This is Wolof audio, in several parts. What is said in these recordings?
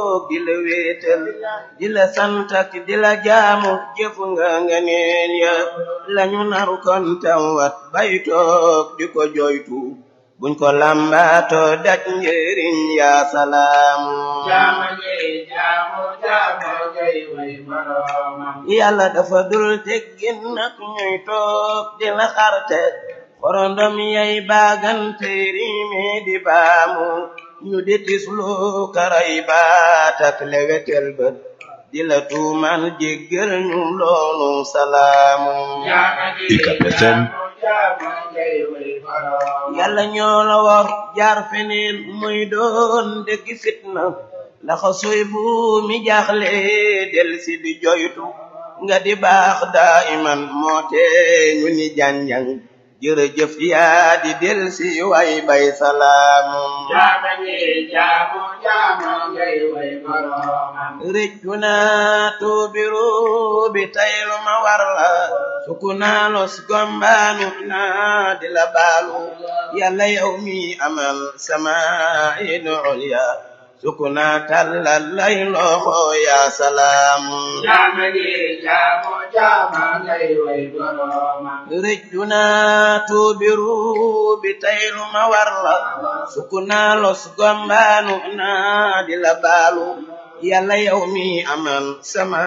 di la wéetal di la sant ak di la jaamu jëfu nga nga neen ya lañu naru kon tawat bay toog di ko joytu buñ ko lambaato daj njëriñ ya salaamu jaama ngay jaamu jaama ngay way boroomam yàlla dafa dul teggin nag ñuy toog di la xarte xorondom yay baagante riime di baamu ñu di tislu karay baat ak lewetel bët di la tuumal jéggal ñu loolu salaamu jaama ngay jaamu jaama ngay way boroomam yàlla ñoo la war jaar feneen muy doon dëgg fitna ndax soy bu mi jaaxle del si di joytu nga di baax daa iman moo tee ñu ni janjang jërëjëf yaa di del si way bay salaamu jaama ngay jaamu jaama ngay way boroomam rëccu naa tuubiru bi taylu ma war la suku naa los gombaanu naa di la baalu yàlla yow mi amal sama idu ulya suku naa tallal lay loxo yaa salaamu jaama ngay jaamu jaama ngay way boroomam rëccu naa tuubiru bi taylu ma war la suku naa los gombaanu naa di la baalu yàlla yow mi amal sama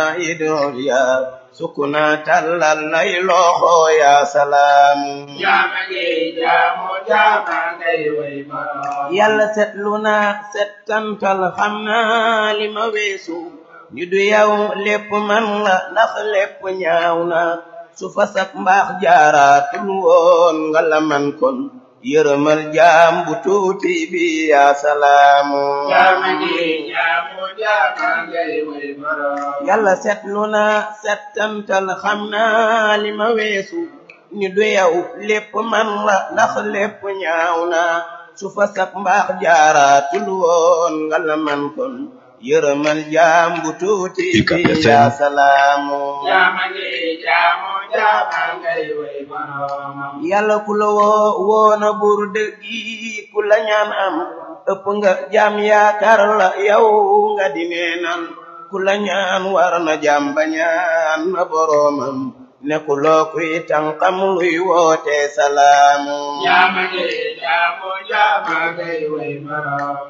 idol ya sukuna tallal lay loxo ya salaamu jaama ngay jaamu jaama ngay way boroomam yàlla setlu na settantal xam naa li ma weesu ñu du yow lépp man la ndax lépp ñaaw na su fasak mbaax jaaraatul woon nga la man kon yërëmal jaam bu tuuti bi ya salaamu jaama ngay jaamu jaama ngay way boroomam yàlla setlu na settantal xam naa li ma weesu ni du yow lépp man la ndax lépp ñaaw na su fa sak mbaax jaaraatul woon nga la man kon yërëmal jaam bu tuuti bi yaa salaamu jaama ngay jaamu jaama ngay way boroomam yàlla ku la woo woona bur dëggi ku la ñaan am ëpp nga jaam yaakaar la yow nga di neenal ku la ñaan war na jaam ba ñaan na boroomam ne ku loo kuy tànqam luy woote salaamu jaama ngay jaamu jaama ngay way boroomam